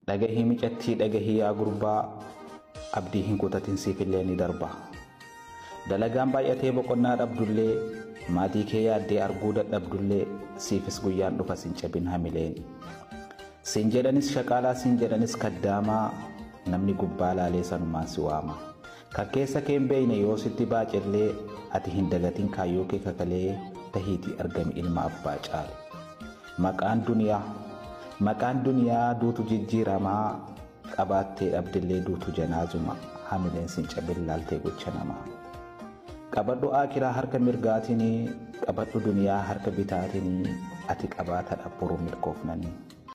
dhagahii micattii dhagahii yaa gurbaa abdii hin kutatin siifillee ni darba dalagaan baay'atee boqonnaa dhabdullee maatii kee yaaddee arguu dadhabdullee siifis guyyaan dhufa sin cabin hamileen siin jedhanis shaqaalaa siin jedhanis kaddaamaa namni gubbaa laalee sanumaan si waama kan keessa kee hin beeyne yoo sitti baacillee ati hin dagatin kaayyoo kee kakalee tahiitii argami ilma abbaa caale maqaan duniyaa maqaan duniyaa duutu jijjiiramaa qabaattee dhabdillee duutu janaazuma hamileen sin cabin laaltee gocha namaa qabadhu aakiraa harka mirgaatinii qabadhu duniyaa harka bitaatinii ati qabaata dhabboru milkoofnanii